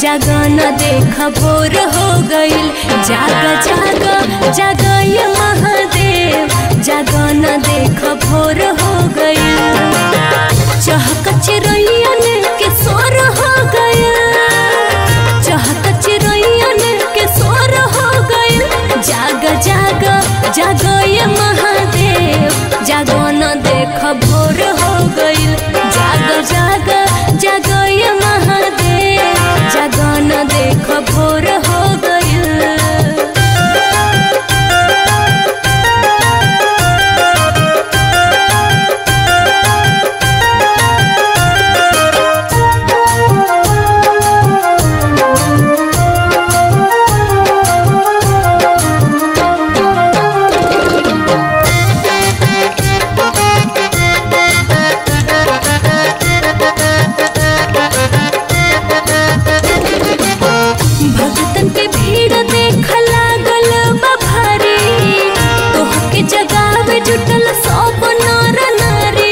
जागन देख भोर हो गईल जाग जाग जाग ये महादेव जागन देख भोर हो गईल चहक चिरैयन के सोर हो गईल चहक चिरैयन के सोर हो गईल जाग जाग जाग ये महादेव जागन देख भोर हो गईल जाग जाग जाग ये महादेव जागन देख भोर हो गईल भगतन के भीड़ देख लागल बा भारी तोहके जगावे जुटल सब नर नारी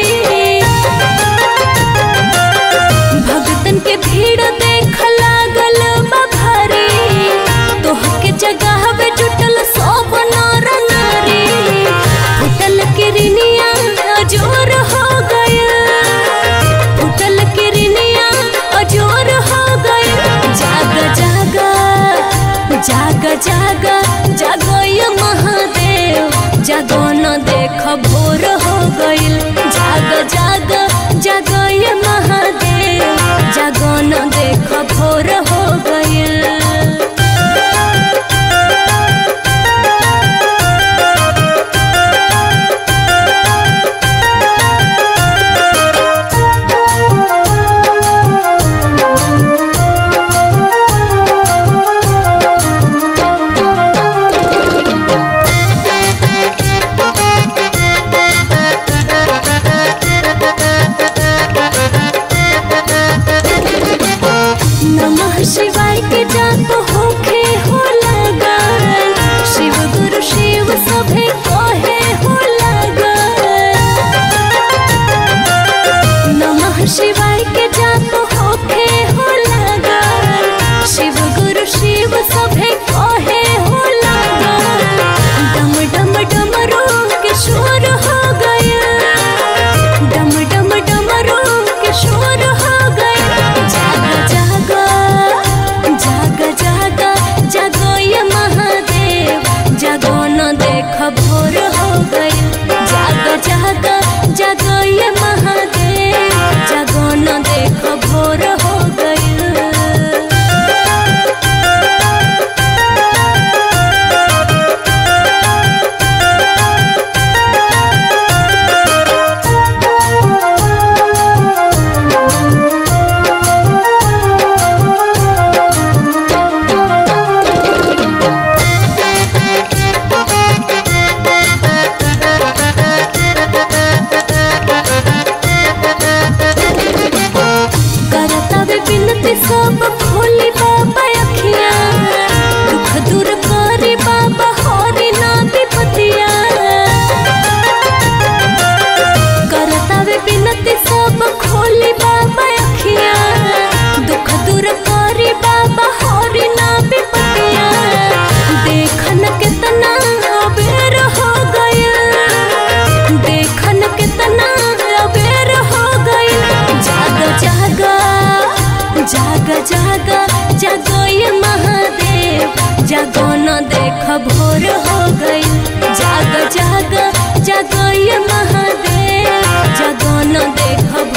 भगतन के भीड़ देख लागल बा भारी तोहके जगावे जुटल सब नर नारी फुटल किरनिया जोर हो गया फुटल किरनिया अजोर हो गए जाग जाग जाग जाग जागो ये महादेव जागो न देख भोर हो गईल जाग जाग जागो ये महादेव जागो न देख भोर हो गईल नमः शिवाय के जाप होखे हो लगन शिव गुरु शिव सभे कहे हो लगन नमः शिवाय के जाप होखे हो लगन शिव गुरु शिव सभे कहे हो लगन डम डम डमरू के शोर हो गया डम डम डमरू के शोर हो गया जाग जाग जाग जाग जागो ये महादेव जागो न देख भोर हो गई जाग जाग जागो ये महादेव जागो न देख भोर हो गई करता वे बिनती सब खोली बाबा अखिया दुख दूर करी बाबा हरी ना विपतिया करता वे बिनती सब खोली बाबा अखिया दुख दूर करी बाबा हरी ना विपतिया देखन कितना अबेर हो गया देखन कितना अबेर हो गया जाग जाग जाग जाग जागो ये महादेव जागो न देख भोर हो गई जाग जाग जागो ये महादेव जागो न देख